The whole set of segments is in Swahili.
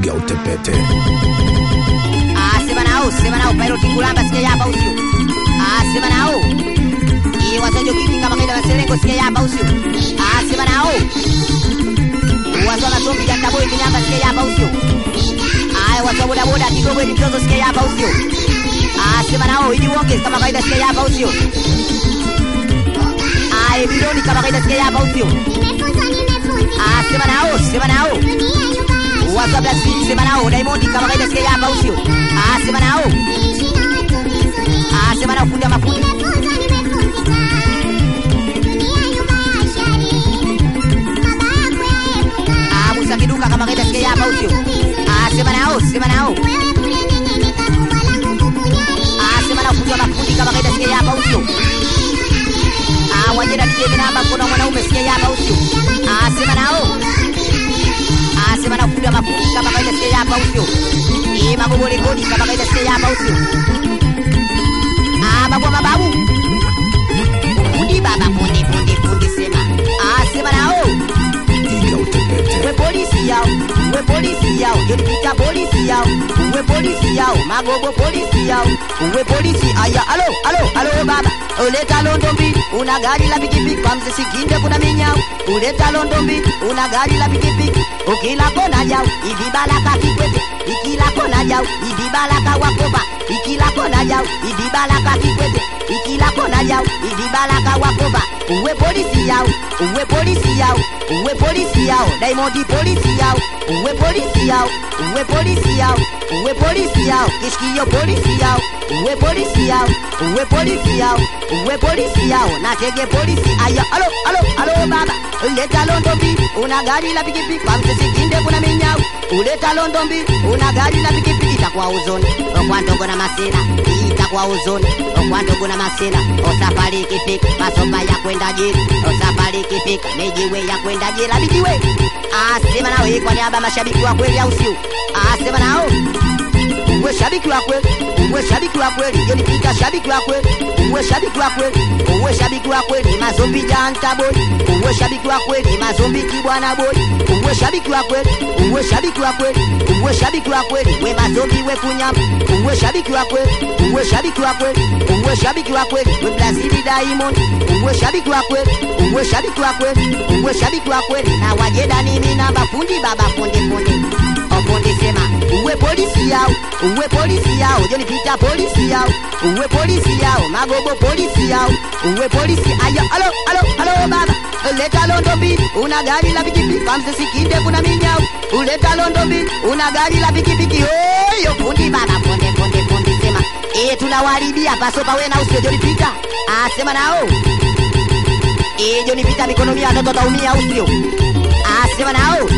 piga utepete Ah, sema nao, sema nao, Pairo Tingulamba sikia hapa usio. Ah, sema nao. Hii wasojo kiki kama kaida maserengo sikia hapa usio. Ah, sema nao. Wazo na zombi janda boy kinyamba sikia hapa usio. Ah, wazo boda boda kidogo ni mtoto sikia hapa usio. Ah, sema nao, hii uonge kama kaida sikia hapa usio. Ah, hii bilioni kama kaida sikia hapa usio. Ah, sema nao, sema nao. Wazo Brazil sema nao, Diamond kama kaida sikia hapa usio. Ah, sema nao. Ah, sema nao fundi wa mafundi. Ah, Musa Kiduka kama kaida sikia hapa usio. Ah, sema nao, sema nao. Ah, sema nao fundi wa mafundi kama kaida sikia hapa usio. Ah, wajenda DJ namba kuna mwanaume sikia hapa usio. Ah, sema nao. Ah, sema nao fundi wa mafundi kama kaida sikia hapa usio. Eh, magogo rekodi kama kaida sikia hapa usio. Ah, babu wa mababu. Fundi baba fundi fundi fundi sema. Ah, sema nao. piga utepete we polisi yao we polisi yao yonipita polisi yao we polisi yao magogo polisi yao we polisi aya alo alo alo baba uleta londo mbili una gari la pikipiki kwa mzee sikinde kuna minyao uleta londo mbili una gari la pikipiki ukila kona jao hivi balaka kikwete ikila kona jao hivi balaka wakoba ikila kona jao hivi balaka kikwete ikila kona jao hivi balaka wakoba uwe polisi yao uwe polisi yao uwe polisi yao Diamond polisi yao uwe polisi yao uwe polisi yao uwe polisi yao kishikio polisi yao uwe polisi yao uwe polisi yao uwe polisi yao natege polisi aya alo alo alo baba uleta londo mbili una gari la pikipiki kwa mtesikinde kuna minyau uleta londo mbili una gari la pikipiki itakuwa uzoni kwa ndogo na masina itakuwa uzoni kwa ndogo na masina osafari ikifika masopa ya kwenda jiri osafari ikifika mijiwe ya kwenda jira mijiwe asema nao hii kwa niaba ya mashabiki wa kweli au sio asema nao uwe shabiki wa kweli uwe shabiki wa kweli jeni pita shabiki wa kweli uwe shabiki wa kweli uwe shabiki wa kweli mazombi janta boy uwe shabiki wa kweli mazombi kibwana boy uwe shabiki wa kweli uwe shabiki wa kweli uwe shabiki wa kweli we mazombi we kunyama uwe shabiki wa kweli uwe shabiki wa kweli uwe shabiki wa kweli we Brazil Diamond uwe shabiki wa kweli uwe shabiki wa kweli uwe shabiki wa kweli na wajeda nini namba fundi baba fundi fundi ofundi sema uwe polisi yao uwe polisi yao joni pita polisi yao uwe polisi yao magogo polisi yao uwe polisi aya alo alo alo baba uleta londo mbili una gari la pikipiki kamse sikinde kuna minyao uleta londo mbili una gari la pikipiki oyo fundi baba fundi fundi fundi sema eh tunawaribia paso pawe na usio joni pita asema nao eh joni pita mikono mia watoto taumia usio asema nao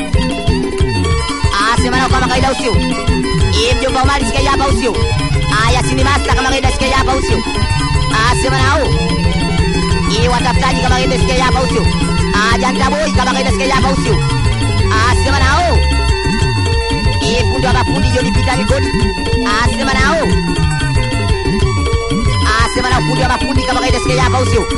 asema nao kama kawaida usio eh mjomba Omari sikia hapa usio aya sini master kama kawaida sikia hapa usio asema nao eh watafutaji kama kawaida sikia hapa usio ah janta boy kama kawaida sikia hapa usio asema nao eh fundi wa mafundi joni pita migodi asema nao asema nao fundi wa mafundi kama kawaida sikia hapa usio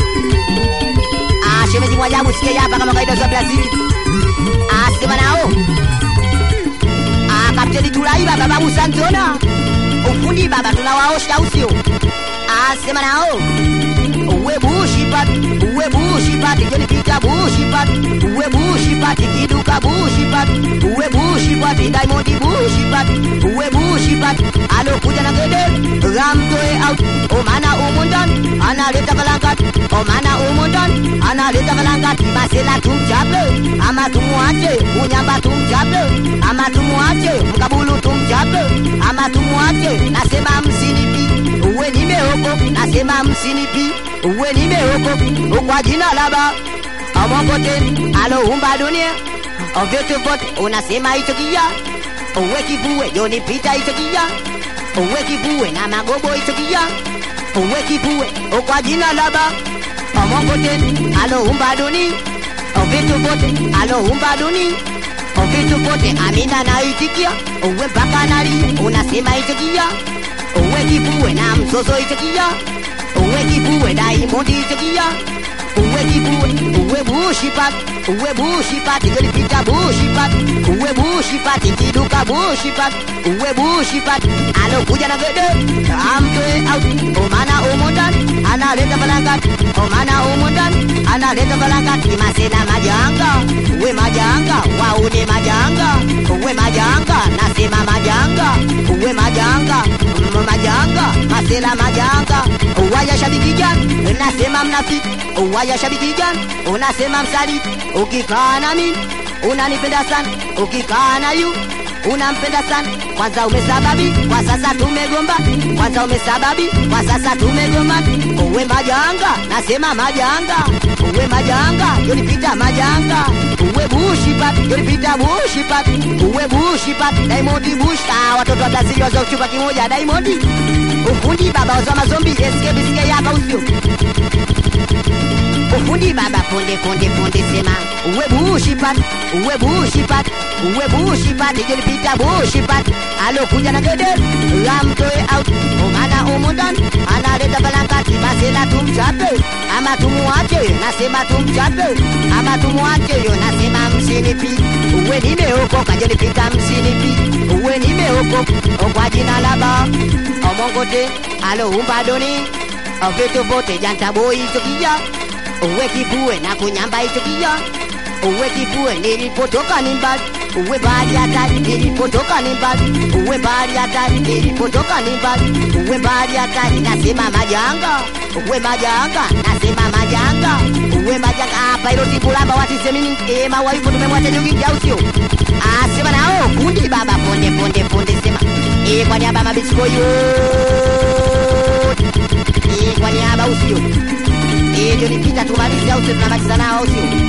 ah shemeji mwajabu sikia hapa kama kawaida za Brazil asema nao Ah, Kapteni Tulai baba babu Santona. Ufundi baba tunawaosha usio. Ah, sema nao. Uwe bushi pat, uwe bushi pat, joni pita bushi pat, uwe bushi pat, kiduka bushi pat, uwe bushi pat, diamond bushi pat, uwe bushi pat, alo kuja na gede, ramtoe out, o mana umundan, analeta balangat, o mana umundan, analeta balangat, masela tumchape, ama tumuache, unyamba tumchape, ama tumuache, mkabulu tumchape, ama tumuache, nasema msinipi, uwe nimeoko, nasema msinipi, uwe nimeoko, kwa jina laba, amongoten, aloumba dunia, ovyote vote, unasema hicho kia, uwe kivue, joni pita hicho kia, uwe kivue, na magobo hicho kia, uwe kivue, kwa jina laba, amongoten, aloumba dunia, vitu vote aloumba duni vitu vote amina naitikia uwe mpaka nali unasema itikia uwe kifue na msoso itikia uwe kifue daimondi itikia uwe kibue uwe bushi pat uwe bushi pat ilipita bushi pat uwe bushi pat kiduka bushi pat uwe bushi pat alokuja na gede amtoe out omana umundan analeta balangat omana umundan analeta balangat imasena majanga uwe majanga waune majanga uwe majanga nasema majanga uwe majanga mm, majanga masela majanga uwaya shabiki gani nasema mnafiki uwaya shabiki gani unasema msaliti ukikaa na mimi unanipenda sana ukikaa na yu unampenda sana kwanza umesababi kwa sasa tumegomba kwanza umesababi kwa sasa tumegomba uwe majanga nasema majanga uwe majanga yonipita majanga uwe bushipat yonipita bushipat uwe bushipat daimondi bush ah, watoto wa brazili waza uchupa kimoja daimondi ufundi baba waza mazombi eskebiske hapa usio ufundi baba punde punde punde sema uwe bushipat uwe bushipat uwe bushipat ijonipita bushipat alokuja na gede lamtoe out omana umundan analeta balankati masela tumchape ama tumuache nasema tumchape ama tumuache yo nasema msinipi uwe nimeokoka jonipita msinipi uwe nimeokoka kwa jina la ba omongote aloumba doni vitu vote jantaboi chokija uwe kibue na kunyamba hicho kija uwe kibue nilipotoka ni mbali uwe bahari hatari nilipotoka ni mbali uwe bahari hatari nilipotoka ni mbali uwe bahari hatari nasema majanga uwe majanga nasema majanga uwe majanga hapa ilo tikulamba watisemini e mawaifu tumemwacha jogi au sio asema nao kundi baba ponde ponde ponde sema e kwa niaba mabisiko yote e kwa niaba usio Eh, ndio nipita tumalize au sio tunamaliza nao au sio?